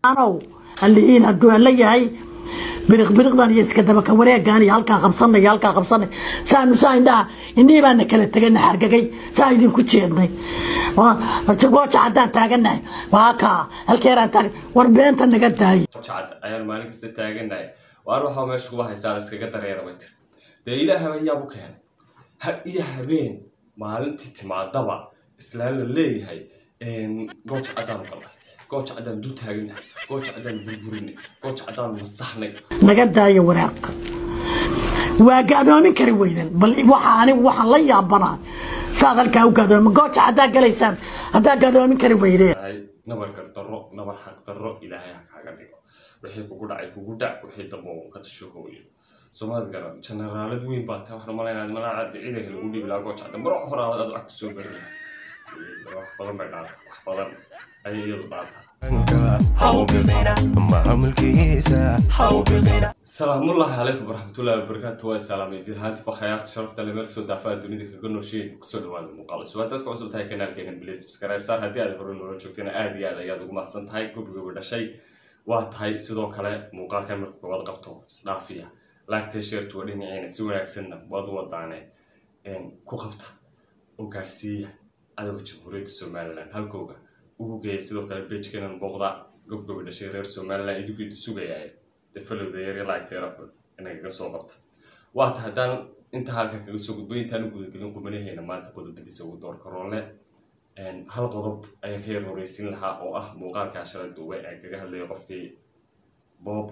anow hallihiin hadduu alla yahay biriq biriqdan iyo iska dabaka wareegan iyo halkaa qabsanay iyo halkaa qabsanay saanu saa indhaha indhihii baana kala tegana xargagay saa idinku jeednay gooja haddaan taaganahay waa kaa halkeeraan taag war beenta naga daayo jacad ayaan maalin kasta taaganahay waar waxaa meesha kuba haysaan iskaga dareera bay tiri dee ilaah ayaa u keenay had iyo habeen maalintii timaadaba islaan la leeyahay gooja caddaan galla gooja caddaan dul taaganahay gooja caddaan burburinay gooja caddaan masaxnay naga daayo waraaqa waa gaadoomin kari weydan bal waxa anigu waxaan la yaabanaa saad halkaa u gaadoomi gooja haddaa galaysaan haddaa gaadoomin kari weydeen ay nabar gardarro nabar xaq darro ilaahay ha kaaga dhigo wixii kugu dhacay kugu dhac wixii dambe uu ka tasho hooyo soomaad garan generaalad weyn baa tahay waxaan malaynaad malaa ciidanka lagu dhiibi lahaa gooja cadda maro horaalad aad lacagta soo bari lahaa wax badan bay dhaanta wax badan ayay iyadu dhaantaa salaamullahi calaykum waraxmatullahi wabarakaatu waa salaamay dilhaanti bakhayaarta sharafta le meel kasoo daafaa dunida kaga noosheyn kusoo dhawaada muuqaalo subaad dadka cusub tahay kanaalkeena bilis subscribe saar haddii aad hore noola joogtana aad iyo aad ayaad ugu mahadsan tahay gobigoba dhashay waa tahay sidoo kale muuqaalkan marka koowaad qabto isdhaafiya laagtay sheertu waa dhinaciina si wanaagsanna waad u wadaane ku qabta oo gaarsiiya cadowga jamhuuriyadda somalilan halkooga ugu geeya sidoo kale bejkanan booqda gobgoba dhashay reer somalilan idinku idi sugayaaye defalowda yari laagteera xun inagaga soo qabta waata haddaan inta halkan kaga soo gudbay intaan u gudagelin qubanaheena maanta qodobadiisa ugu doorka roole hal qodob ayaan ka yar horeysin lahaa oo ah muuqaalkaa shalay duubay aan kaga hadlayo qofkii bob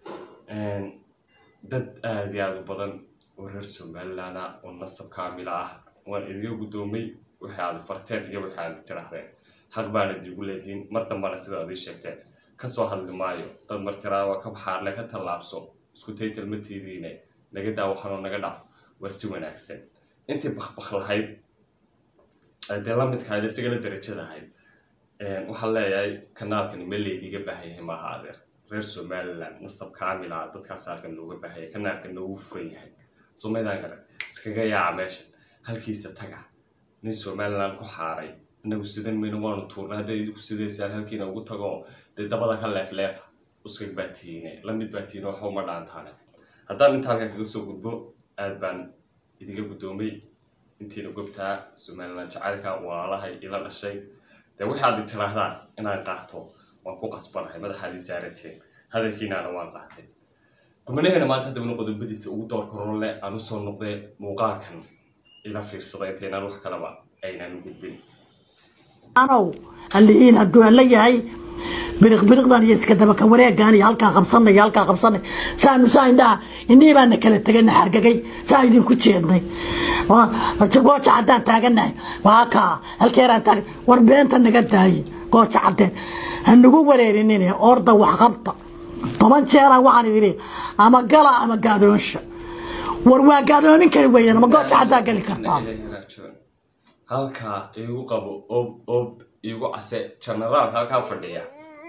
dad aada iyo aada u badan oo reer somalilan ah oo nasab kaamila ah waan idiga guddoomay waxay aada farteen iyo waxay aada tiraahdeen xaq baana idiigu leedihiin mar dambana sida adii sheegteen kasoo hadli maayo dad martiraawa ka baxaarle ka tallaabso isku taytal ma tiidiine naga daa waxanoo naga dhaaf waa si wanaagsan intii bakbak lahayd dee la midkahayd isagana darajada ahayd waxaan leeyahay kanaalkani ma laydiga baahan yahay maaha adeer reer somalilan nasab kaamila dadkaas halkan looga baahaya kanaalkan noogu furan yahay somaydaan garan iskaga yaaca meesha halkiisa taga nin somalilan ku xaaray inagu sidan mayno waanu tuurnay hadday idinku sidaysaan halkiina ugu tago dee dabada ka leefleefa uskag baa tihiine lamid baa tihiine waxba uma dhaantaane haddaan inta halkan kaga soo gudbo aad baan idiga guddoomay intiina gobtaa somalilan jacaylka walaalahay ila dhashay dee waxaad tirahdaan inaan qaato waan ku qasbanahay madaxaadii saarateen hadalkiinaana waan qaatay qubanaheena maanta haddabana qodobadiisa ugu doorka rolle aan usoo noqday muuqaalkan ila fiirsada intaynaan wax kalaba aynaan u gudbin anow hallihiin hadduu alla yahay biriq biriqdan iyo iska dabaka wareegan iyo halkaa qabsanay iyo halkaa qabsanay saanu saa indhaha indhihii baana kala tegana xargagay saa idinku jeednay gooja haddaan taaganahay waa kaa halkeeraan taag war beenta naga daaye gooja caddeen hanagu wareerinine orda waxqabta toban jeeraan waxaan idhi ama gala ama gaadoonsha war waa gaadoomin kari weeyaan ama gooja haddaa gali kartaa halkaa iigu qabo ob ob iigu case genaraal halkaa fadhiya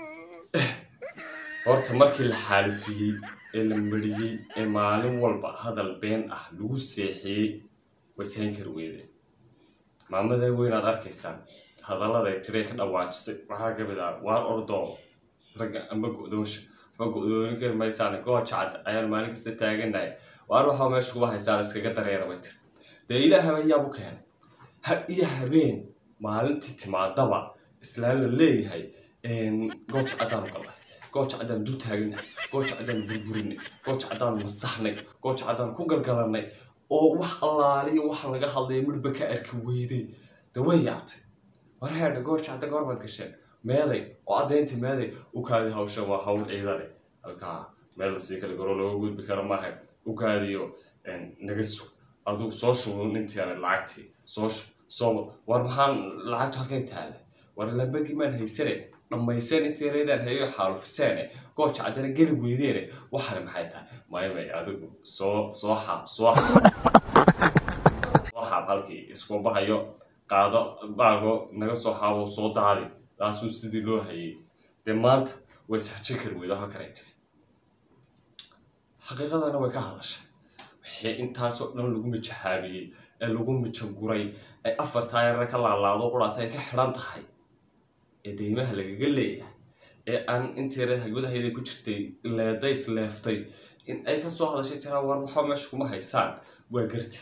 horta markii la xaalifiyey ee la mariyey ee maalin walba hadal been ah lagu seexiyey wayshayn kari weydeen maamada weynaad arkaysaan hadallada ay tirey ka dhawaajisay waxaa ka mid ah waar ordoo ragga amba go-doonsha waxba go-doonin kari maysaan gooja cad ayaan maalin kasta taaganahay waar waxaa meesha kuba haysaan iskaga dareera bay tiri dee ilaah ayaa u keenay had iyo habeen maalintii timaadaba islaan la leeyahay gooja caddaan galla gooja caddaan dul taaganahay gooja caddaan burburinay gooja caddaan masaxnay gooja caddaan ku galgalanay oo wax allaaliyo waxaan laga hadlaya midhba ka arki weyday de way yaabtay war heedha gooja cadda goorbaad gasheen meeday oo caddayntii meeday u kaadi hawshan waa hawl ciidane halkaa meel lasii kala garo looga gudbi karo maaha u kaadiyo naga sug adugu soo shubun intiiale lacagtii soo shub soo war maxaan lacagtu halkay taale war lambagii maan haysane dhammayseen intii reedaan hayo xaalufiseene gooja caddana geli weydeene waxana maxay tahay maymay adigu soo soo xaab soo xaab soo xaab halkii isku bahayo qaado baalgo naga soo xaabo soo daadi taasuu sidii loo hayay dee maanta way saxjo kari weydo halkan ay tiri xaqiiqadana way ka hadashay wixii intaasoo dhan lagu mijaxaabiyey ee lagu mijaguray ay afar taayarna ka laalaado quraata ay ka xidhan tahay ee deymaha lagaga leeyahay ee aan inteeda hagwadahayda ku jirtay leeday isleeftay in ay ka soo hadashay tiraa war waxba meesha kuma haysaan waa garti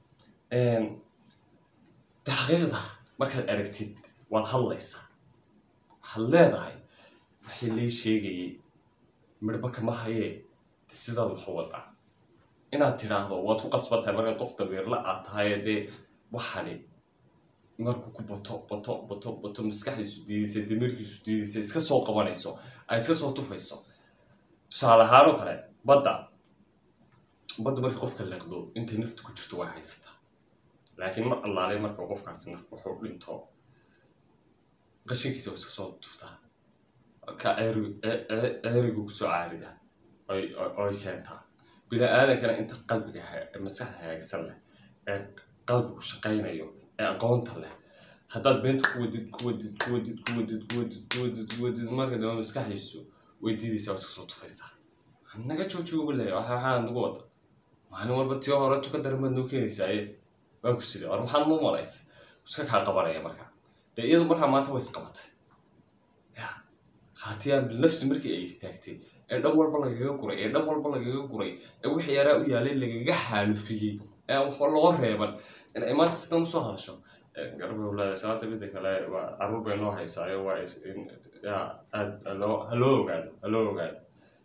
xaqiiqda markaad aragtid waad hadlaysaa waxaad leedahay waxay lay sheegayay midhba kama hayee sidaad waxu wadaa inaad tidhaahdo waad ku qasbantahay markaad qof dabiirla aad tahay dee waxani markuu ku bato bato bato bato maskaxdiisu diidaysa damiirkiisu diidaysa iska soo qabanayso ay iska soo tufayso tusaale ahaan oo kale badda badda markii qofka leeqdo intay naftu ku jirto way haysataa laakiin mar allaalay marka qofkaasi naf wuxuu dhinto qashinkiisa waa iska soo tuftaa ka ceerigu kusoo caarida oy keentaa bini aadankana inta qalbiga maskaxda hagaagsan leh ee qalbigu shaqaynayo ee aqoonta leh haddaad beenta ku wadid ku wadid ku wadid ku wadid ku wadid ku wadid ku wadid marka dambe maskaxdiisu way diidaysaa waa iska soo tufaysaa naga joojiga ugu leeya waxa waxaa nagu wada maalin walba tii hore tuka daramaad noo keenaysaaye waa ku sida war maxaad noo malaysa iska kaa qabanaya markaa dee iyadu markaa maanta way isqabatay ya khaatiyaan bilnafsi markii ay istaagtay ee dhab walba lagaga guray ee dhab walba lagaga guray ee wixii yaraa u yaalay lagaga xaalufiyey ee aan waxba loo reeban in ay maanta sidan usoo hadasho garba leedahay salaata midda kale waa caruur bay noo haysaayo waa ya aad haloo haloo ogaado haloo ogaado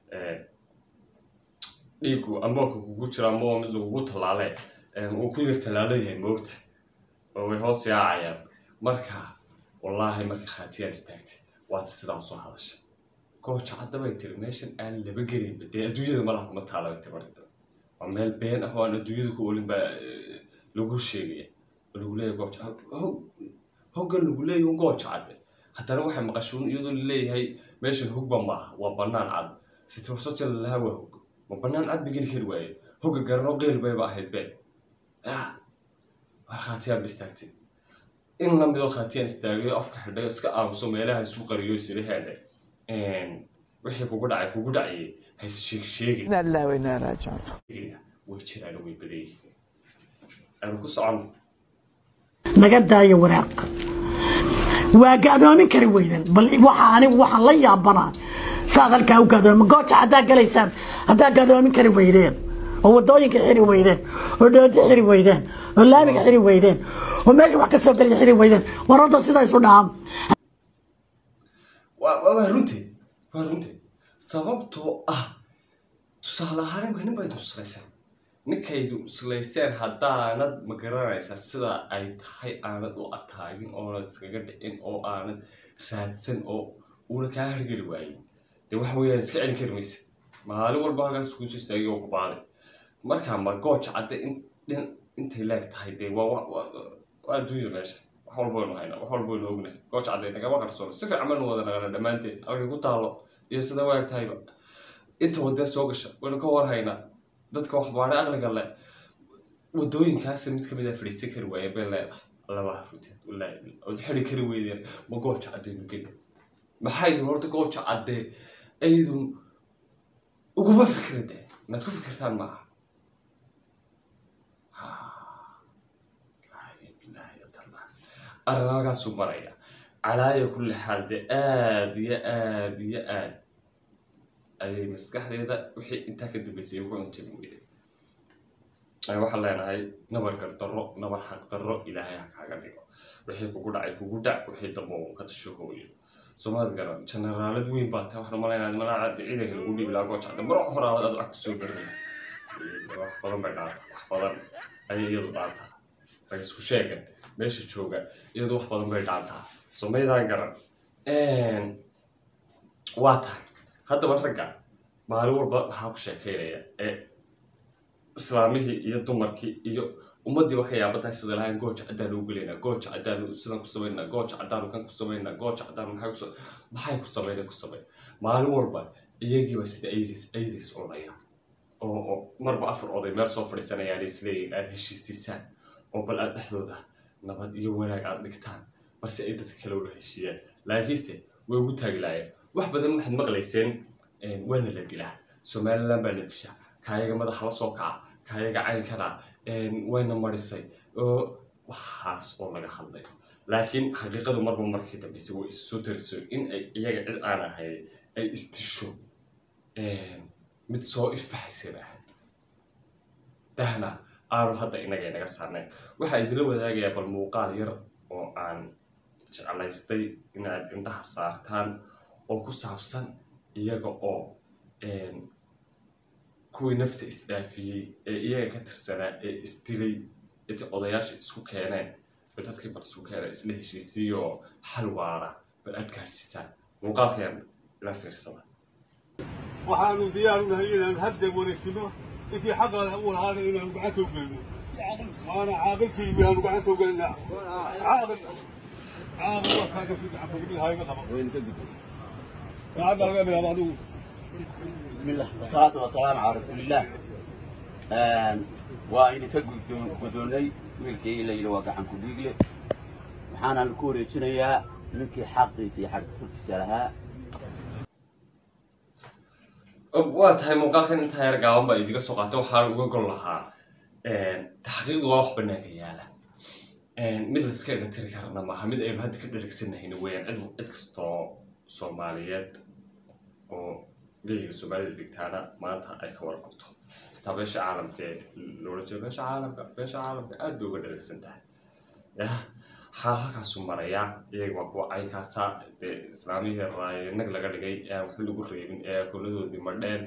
dhiigu amboolka kugu jira amboo mid lagugu tallaale uu ku yar tallaalo yahay moogta oo way hoos yaacayaan marka wallaahi marka khaatiyaan istaagtay waata sidaa usoo hadashay gooja caddabay tiri meeshan aan laba gelaynba dee adduunyada malaha kuma taala bay tiri marka waa meel been ah oo aan adduunyada ku olin baa lagu sheegaya oo lagu leeyahay gooja hoggan lagu leeyahay gooja cadde haddana waxay maqashuun iyadoo laleeyahay meeshan hogba maaha waa bannaan cad sitwarsotya lalahaa waa hog ma bannaan cad ba geli kari waaye hogga garanoo qeyl bayba ahayd been war khaatiyaan ba istaagtay in lamidoo khaatiyaan istaagayo afka xidhay oo iska aamuso meelaha isu qariyo isila heedhe wixii kugu dhacay kugu dhacayay hays sheeg sheegin إنا لله وإنا إليه راجعون way jiraan way badan yihiin aanu ku socon naga daayo waraaq waa gaadoomin kari weydan bal waxa anigu waxaan la yaabanaa saad halkaa u gaadoomin gooja haddaa galaysaan haddaa gaadoomin kari weydeen oo wadooyinka xiri weydeen oo dhoodi xiri weydeen oo laamiga xiri weydeen oo meesha wax ka soo gelaya xiri weydeen warada sidaa isu dhaam waa waa- waa runteed waa runteed sababtoo ah tusaale ahaan imka nin baydu islayseen ninkaydu islayseen haddaanad ma garanaysaa sida ay tahay aanad u ataagin oonad iskaga dhicin oo aanad raadsan oo uuna kaa hargeli waayin dee waxa weeyaan iska celin kari maysid maalin walba halkaas kuuso istaagay oo ku baaday marka ma gooja cadde in dhin intay leeg tahay dee waa waa- waa waa adduunyada meesha wax walba waynu haynaa wax walba waynu ognahay gooja cadde nagama qarsoon si fiican baynu wada naqana dhammaanteen halkay ku taalo iyo sida waag tahayba inta wadee soo gasha waynu ka warhaynaa dadka wax baadhay aqliga le wadooyinkaasi mid kamid a fadhiisan kari waayeen bay leedahay labaha runteed wallaahi ood xidi kari weydeen ma gooja caddeenu geli maxay idin horta gooja caddee aydun uguma fikrade maad ku fikirtaan maaha arrin halkaasuu maraya calaaya kulli xaal dee aad iyo aad iyo aad ayay maskaxdeeda wixii intaa ka dambeysay ugu cuntami weyday waxaan leenahay nabar gardarro nabar xaq darro ilaahay ha kaaga dhigo wixii kugu dhacay kugu dhac wixii dambe uu ka tasho hooyo soomaad garan generaalad weyn baa tahay waxaan umalaynaa manaa ciidanka lagu dhiibi lahaa goojacda maro horaabad aad lacagta soo garinaya wax badan bay dhaata wax badan ayay iyadu dhaataa rag isku sheegan meesha jooga iyadu wax badan bay dhaataa somaydaan garan waa tahay haddaba ragga maalin walba waxaa ku sheekeynaya ee islaamihii iyo dumarkii iyo ummadiiba ka yaabataa sida lahayn gooja caddaanu u gelaynaa gooja caddaanu sidan ku samaynaa gooja caddaanu kan ku samaynaa gooja caddaanu maxay ku maxay ku samayna ku samay maalin walba iyagiiba sida aydays aydays cunaya oo oo marba afar oday meel soo fadhiisanayaan isleeyihin aada heshiisiisaan oo bal aada dhexdooda nabad iyo wanaag aada dhigtaan balse ay dadka kale ula heshiiyaan laakiinse way ugu taagi laayeen wax badan waxaad maqlayseen waana la dilaa somaliland baa la dishaa kaayaga madaxa la soo kaca kaayaga caynkana wayna marisay oo waxaas oo laga hadlayo laakiin xaqiiqadu marba markii dambeysa way isu soo tariso in ay iyaga cid aan ahay ay istisho mid soo ifbaxaysay ba ahayd dahna aanu hadda inaga inaga saarnayn waxaa idinla wadaagayaa bal muuqaal yar oo aan jeclaystay inaad indhaha saartaan oo ku saabsan iyaga oo kuwii nafta isdhaafiyey ee iyaga ka tirsanaa ee isdilay inta odayaasha isku keeneen oo dadkii bal isku keeneen isla heshiisiiyoo xal waara bal aad gaarsiisaan muuqaalkeen ila fiirsada waxaanu diyaar u nahay inaanu haddan wareegsino intii xaqa u lahaana inaanu gacanta u gelino maana caaqilkii baanu gacanta u gelinaa caaqil caaqil waa kaaga si gacanta gelilahaa iga qaba saacadda laga bilaabo adigu بسم الله والصلاة والسلام على رسول الله وإن كقدوني ويلكي إلا إلا وقعن كبيقلي وحانا الكوري جنيا نكي حقي سي حق فركسي لها waa tahay muuqaalkan intaa yar gaaban baa idiga soo qaatay waxaan uga gol lahaa taxqiiqdu waa wax banaanka yaala mid layska iga tiri karana maaha mid aynu hadda ka dheregsanahayna weeyaan cid cid kastoo soomaaliyeed oo geyga soomaalida dhigtaana maanta ay ka warqabto xitaa beesha caalamka ee loola jeedo beesha caalamka beesha caalamka aad bay uga dheregsan tahay yah xaal halkaasu maraya iyaga waa kuwa caynkaasa dee islaamihii raayinag laga dhigay ee aan waxba lagu reebin ee akoonadoodii madheen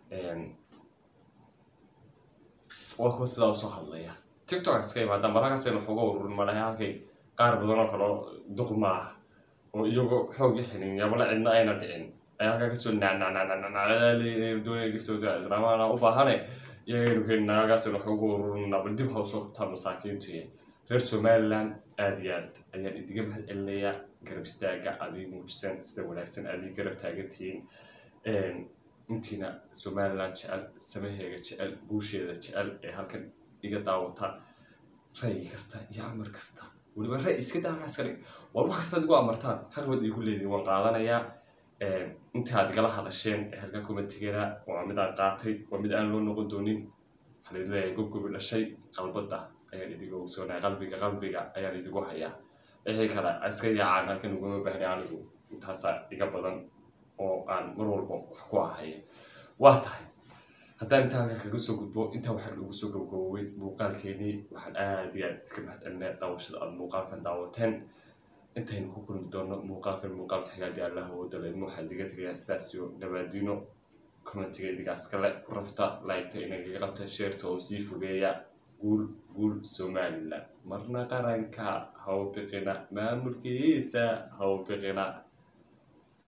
waa kuwa sidaa usoo hadlaya tiktok iska imaadaan marakaasaynu waxuga ururin malaha halkay qaar badan oo kaleo duqma ah oo iyagoo xoogii xinin yabala cidna ayna dhicin ayaa halkaa kasoo nacnacnacnacdoonaya giftooda islaamahana u baahane iyagaynu keenina halkaasaynu waxuga ururinaa bal dib ha usoo qabtaa masaakiintu reer somaliland aada iyo aad ayaan idiga mahad celinayaa garab istaaga adig muujisan sida wanaagsan adig garab taagantihiin intiina somaliland jecel samaheega jecel guusheeda jecel ee halkan iga daawata ra'yi kasta iyo amar kasta weliba ra'yi iska daa halkaas ka dhig war wax kastaad igu amartaan xaqbad igu leedihin waan qaadanayaa intaad igala hadasheen ee halkan kuma tegana waa mid aan qaatay waa mid aan loo noqon doonin waxaan idin leeyahay gobgobi dhashay qalbadda ayaan idiga ogsoonahay qalbiga qalbiga ayaan idigu hayaa wixii kale iska yaacaan halkan ugama bahnay anigu intaasaa iga badan oo aan mar walba wax ku ahaya waa tahay haddaan intaa halkan kaga soo gudbo intaa waxaan ugu soo gabgaboobay muuqaalkeenii waxaan aad iyo aad ka mahad celinay daawashada aad muuqaalkan daawateen intaynu ku kulmi doono muuqaalkan muuqaalka xigaadii allah awooda leedma waxaan diga tegayaa sidaas iyo nabaadiino commentiga idigaas kale ku rafta laygta inagaga qabta sheerta oo sii fogeeya guul guul somaliland marna qaranka haw biqina maamulkiisa haw biqina